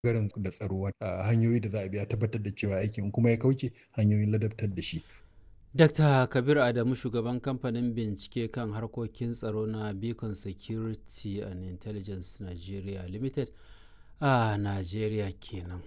ɓangaren da tsaro a hanyoyi da za a bi a tabbatar da cewa aikin kuma ya kauce hanyoyin ladabtar da shi. Dr. Kabir Adamu shugaban kamfanin bincike kan harkokin tsaro na Beacon Security and Intelligence Nigeria Limited a Najeriya kenan.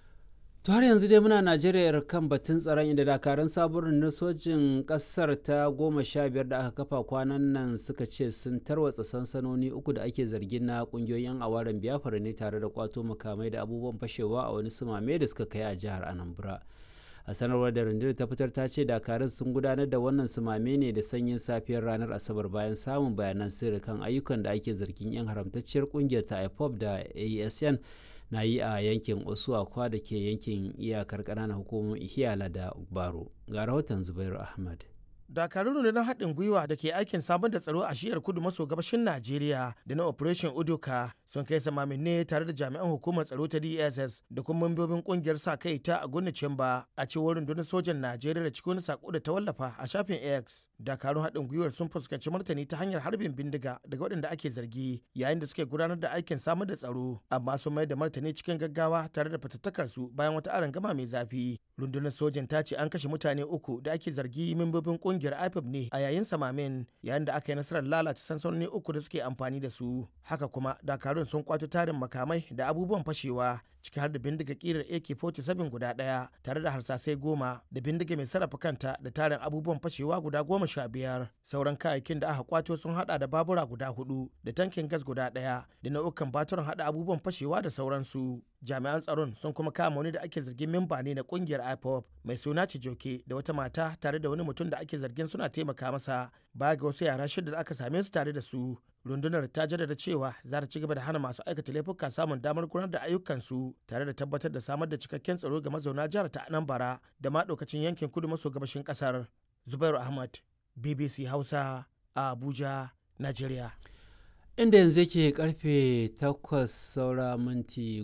To har yanzu dai muna Najeriya kan batun tsaron inda dakarun sabon rundunar sojin ƙasar ta goma sha biyar da aka kafa kwanan nan suka ce sun tarwatsa sansanoni uku da ake zargin na ƙungiyoyin awaren biyafara ne tare da kwato makamai da abubuwan fashewa a wani sumame da suka kai a jihar Anambra. a sanarwar da rundunar ta fitar ta ce dakarun sun gudanar da wannan sumame ne da sanyin safiyar ranar asabar bayan samun bayanan sirri kan ayyukan da ake zargin yan haramtacciyar kungiyar ta ipop da asn na yi a yankin osuwakwa da ke yankin iyakar ƙananan hukumomin ihiyala da baro ga rahoton zubairu ahmad dakarun rundunar haɗin gwiwa da ke aikin samar da tsaro a shiyar kudu maso gabashin najeriya da na operation udoka sun kai samamin ne tare da jami'an hukumar tsaro ta dss da kuma mambobin kungiyar sa kai ta aguna cimba a cewar rundunar sojan najeriya da cikin sako da ta wallafa a shafin x dakarun haɗin gwiwar sun fuskanci martani ta hanyar harbin bindiga daga waɗanda ake zargi yayin da suke gudanar da aikin samar da tsaro amma sun mayar da martani cikin gaggawa tare da fatattakar su bayan wata arangama mai zafi rundunar sojan ta ce an kashe mutane uku da ake zargi mambobin kungiyar kungiyar IPOB ne a yayin samamin yayin da aka yi nasarar lalata sansanoni uku da suke amfani da su haka kuma dakarun sun kwato tarin makamai da abubuwan fashewa ciki har da bindiga kirar AK-47 guda ɗaya tare da harsasai goma da bindiga mai sarrafa kanta da tarin abubuwan fashewa guda goma sha biyar sauran kayayyakin da aka kwato sun hada da babura guda hudu da tankin gas guda ɗaya da nau'ukan baturan hada abubuwan fashewa da sauransu jami'an tsaron sun kuma kama wani da ake zargin memba ne na kungiyar ipop mai suna cijoke da wata mata tare da wani mutum da ake zargin suna taimaka masa baya ga wasu yara shida da aka same su tare da su rundunar ta jaddada cewa za ta ci gaba da hana masu aikata laifuka samun damar gudanar da ayyukansu tare da tabbatar da samar da cikakken tsaro ga mazauna jihar ta anambra da ma ɗaukacin yankin kudu maso gabashin ƙasar zubairu ahmad bbc hausa a abuja nigeria inda yanzu yake karfe 8 saura minti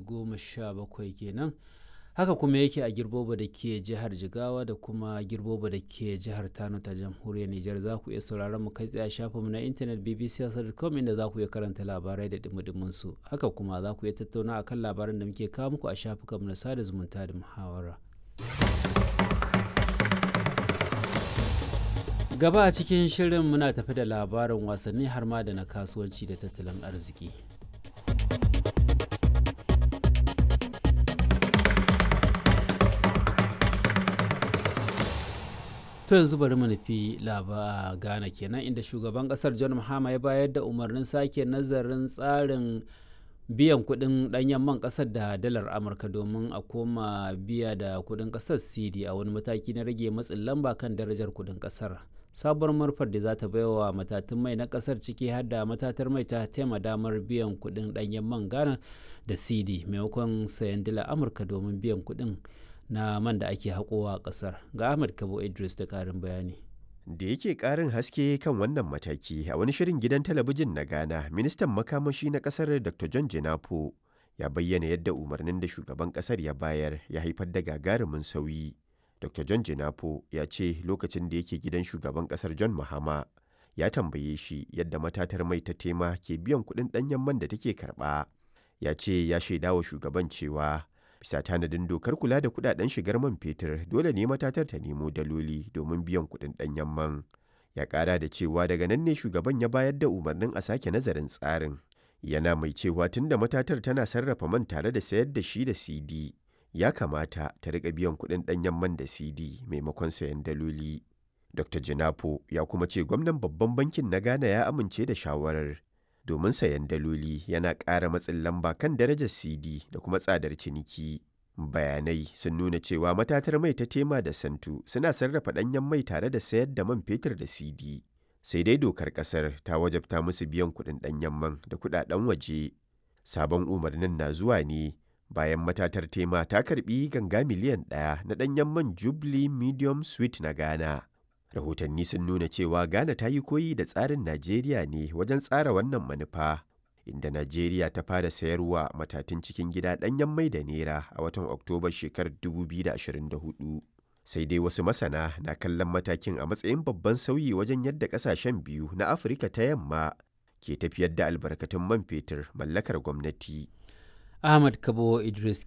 17 kenan haka kuma yake a girboba da ke jihar jigawa da kuma girboba da ke jihar tano ta jamhuriyar nijar za ku iya sauraron mu kai tsaye a shafinmu na intanet bbc.com inda za ku iya karanta labarai da dumudumin su haka kuma za ku iya tattauna akan labaran da muke kawo muku a shafukanmu na sada zumunta da muhawara gaba a cikin shirin muna tafi da labarin wasanni har ma da na kasuwanci da tattalin arziki to yanzu bari mu nufi laba ghana kenan inda shugaban kasar john mahama ya bayar da umarnin sake nazarin tsarin biyan kudin danyen man kasar da dalar amurka domin a koma biya da kudin kasar cd a wani mataki na rage matsin lamba kan darajar kudin kasar sabuwar marfar da za ta baiwa matatun mai na kasar ciki har da matatar mai ta taima damar biyan kudin danyen man ghana da cd maimakon sayan dala amurka domin biyan kudin na man da ake haƙowa a ƙasar ga ahmad kabo idris da ƙarin bayani da yake ƙarin haske kan wannan mataki a wani shirin gidan talabijin na ghana ministan makamashi na ƙasar dr john jinapo ya bayyana yadda umarnin da shugaban ƙasar ya bayar ya haifar da gagarumin sauyi dr john jinapo ya ce lokacin da yake gidan shugaban ƙasar john mahama ya tambaye shi yadda matatar mai ta tema ke biyan kuɗin ɗanyen man da take karɓa ya ce ya shaidawa shugaban cewa bisa tanadin dokar kula da kudaden shigar man fetur dole ne matatar ta nemo daloli domin biyan kudin danyen man ya kara da cewa daga nan ne shugaban ya bayar da umarnin a sake nazarin tsarin yana mai cewa tunda matatar tana sarrafa man tare da sayar da shi da cd ya kamata ta riƙa biyan kudin danyen man da cd maimakon sayan daloli dr jinapo ya kuma ce gwamnan babban bankin na ghana ya amince da shawarar domin sayan daloli yana ƙara matsin lamba kan darajar CD da kuma tsadar ciniki. Bayanai sun nuna cewa matatar mai ta tema da santu suna sarrafa ɗanyen mai tare da sayar da man fetur da CD. Sai dai dokar ƙasar ta wajabta musu biyan kuɗin ɗanyen man da kuɗaɗen waje. Sabon umarnin na zuwa ne bayan matatar tema ta karɓi ganga miliyan ɗaya na ɗanyen man Jubilee Medium Sweet na Ghana. rahotanni sun nuna cewa ghana ta yi koyi da tsarin najeriya ne wajen tsara wannan manufa inda najeriya ta fara sayarwa matatun cikin gida ɗanyen mai da nera a watan oktoba shekarar 2024 sai dai wasu masana na kallon matakin a matsayin babban sauyi wajen yadda ƙasashen biyu na afirka ta yamma ke tafiyar da albarkatun man fetur mallakar gwamnati ahmad kabo idris